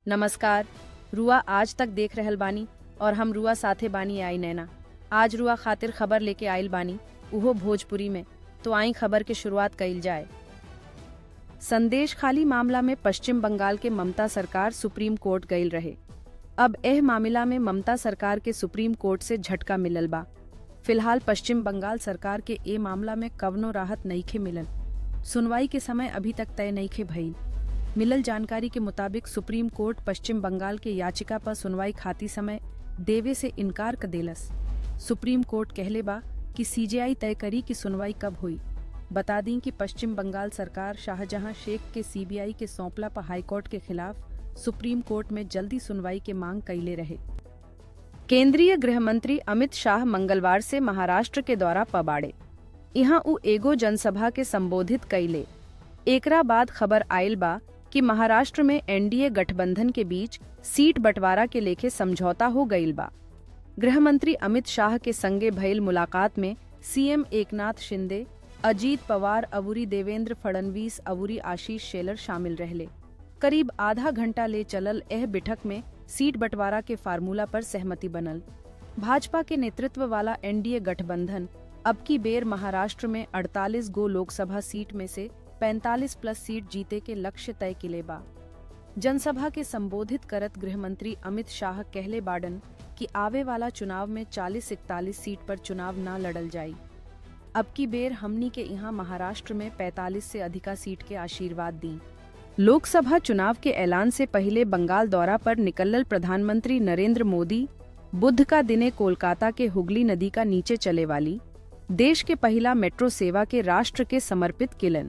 नमस्कार रुआ आज तक देख रहल बानी और हम रुआ साथे बानी आई नैना आज रुआ खातिर खबर लेके आइल बानी उहो भोजपुरी में तो आई खबर के शुरुआत कइल जाए संदेश खाली मामला में पश्चिम बंगाल के ममता सरकार सुप्रीम कोर्ट गईल रहे अब एह मामला में ममता सरकार के सुप्रीम कोर्ट से झटका मिलल बा फिलहाल पश्चिम बंगाल सरकार के ए मामला में कवनो राहत नईखे मिलल सुनवाई के समय अभी तक तय नईखे भइल मिलल जानकारी के मुताबिक सुप्रीम कोर्ट पश्चिम बंगाल के याचिका पर सुनवाई खाती समय देवे से इनकार कर देलस सुप्रीम कोर्ट कहले बा कि सीजेआई तय करी कि सुनवाई कब हुई बता दी कि पश्चिम बंगाल सरकार शाहजहां शेख के सीबीआई के सौंपला पर हाईकोर्ट के खिलाफ सुप्रीम कोर्ट में जल्दी सुनवाई के मांग कैले रहे केंद्रीय गृह मंत्री अमित शाह मंगलवार से महाराष्ट्र के दौरा पबाड़े यहाँ उ एगो जनसभा के संबोधित कैले एकरा बाद खबर आयल बा कि महाराष्ट्र में एनडीए गठबंधन के बीच सीट बंटवारा के लेखे समझौता हो गईल बा गृह मंत्री अमित शाह के संगे भइल मुलाकात में सीएम एकनाथ शिंदे अजीत पवार अवुरी देवेंद्र फडणवीस अवुरी आशीष शेलर शामिल रहले करीब आधा घंटा ले चलल एह बैठक में सीट बंटवारा के फार्मूला पर सहमति बनल भाजपा के नेतृत्व वाला एनडीए गठबंधन अब की बेर महाराष्ट्र में 48 गो लोकसभा सीट में से 45 प्लस सीट जीते के लक्ष्य तय किले बा जनसभा के संबोधित करत गृह मंत्री अमित शाह कहले बाडन कि आवे वाला चुनाव में 40-41 सीट पर चुनाव न लड़ल जाई अब की बेर हमनी के यहाँ महाराष्ट्र में 45 से अधिका सीट के आशीर्वाद दी लोकसभा चुनाव के ऐलान से पहले बंगाल दौरा पर निकलल प्रधानमंत्री नरेंद्र मोदी बुध का दिने कोलकाता के हुगली नदी का नीचे चले वाली देश के पहला मेट्रो सेवा के राष्ट्र के समर्पित किलन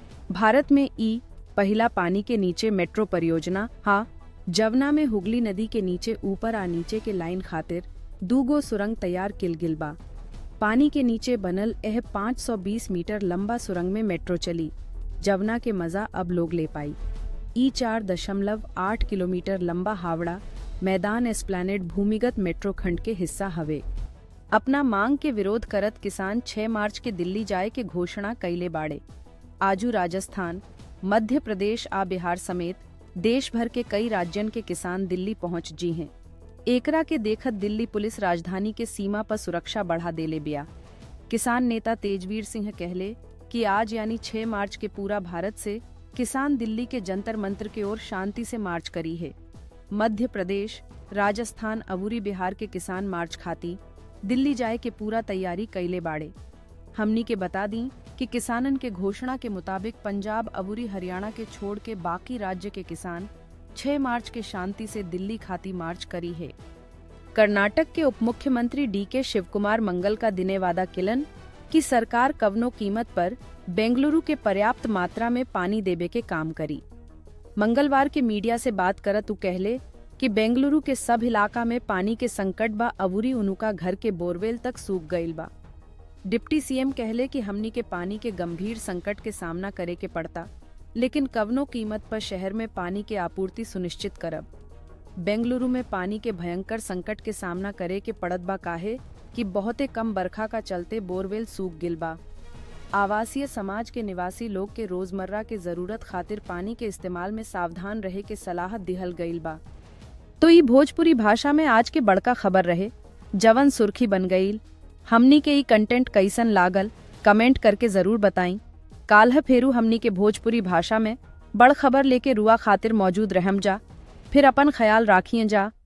भारत में ई पहला पानी के नीचे मेट्रो परियोजना हा जवना में हुगली नदी के नीचे ऊपर आ नीचे के लाइन खातिर दूगो सुरंग तैयार किल गिल बा पानी के नीचे बनल यह 520 मीटर लंबा सुरंग में मेट्रो चली जवना के मजा अब लोग ले पाई ई चार दशमलव आठ किलोमीटर लंबा हावड़ा मैदान एस्प्लैनेड भूमिगत मेट्रो खंड के हिस्सा हवे अपना मांग के विरोध करत किसान 6 मार्च के दिल्ली जाए के घोषणा कैले बाड़े आजू राजस्थान मध्य प्रदेश आ बिहार समेत देश भर के कई राज्यन के किसान दिल्ली पहुंच जी हैं एकरा के देखत दिल्ली पुलिस राजधानी के सीमा पर सुरक्षा बढ़ा देले बिया किसान नेता तेजवीर सिंह कहले कि आज यानी 6 मार्च के पूरा भारत से किसान दिल्ली के जंतर मंत्र की ओर शांति से मार्च करी है मध्य प्रदेश राजस्थान अबूरी बिहार के किसान मार्च खाती दिल्ली जाए के पूरा तैयारी कैले बाड़े हमनी के बता दी कि किसानन के घोषणा के मुताबिक पंजाब अबूरी हरियाणा के छोड़ के बाकी राज्य के किसान 6 मार्च के शांति से दिल्ली खाती मार्च करी है कर्नाटक के उप मुख्यमंत्री डी के शिवकुमार मंगल का दिने वादा किलन कि सरकार कवनो कीमत पर बेंगलुरु के पर्याप्त मात्रा में पानी देवे के काम करी मंगलवार के मीडिया से बात करत उ कहले कि बेंगलुरु के सब इलाका में पानी के संकट बा अबूरी उनुका घर के बोरवेल तक सूख गईल बा डिप्टी सीएम कहले कि हमनी के पानी के गंभीर संकट के सामना करे के पड़ता लेकिन कवनो कीमत पर शहर में पानी के आपूर्ति सुनिश्चित करब बेंगलुरु में पानी के भयंकर संकट के सामना करे के पड़त बा काहे कि बहुते कम बरखा का चलते बोरवेल सूख गिल बा आवासीय समाज के निवासी लोग के रोजमर्रा के जरूरत खातिर पानी के इस्तेमाल में सावधान रहे के सलाह दिहल गईल बा तो ई भोजपुरी भाषा में आज के बड़का खबर रहे जवन सुर्खी बन गईल हमनी के ई कंटेंट कैसन लागल कमेंट करके जरूर बताई काल्ह फेरू हमनी के भोजपुरी भाषा में बड़ खबर लेके रुआ खातिर मौजूद रहम जा फिर अपन ख्याल राखिए जा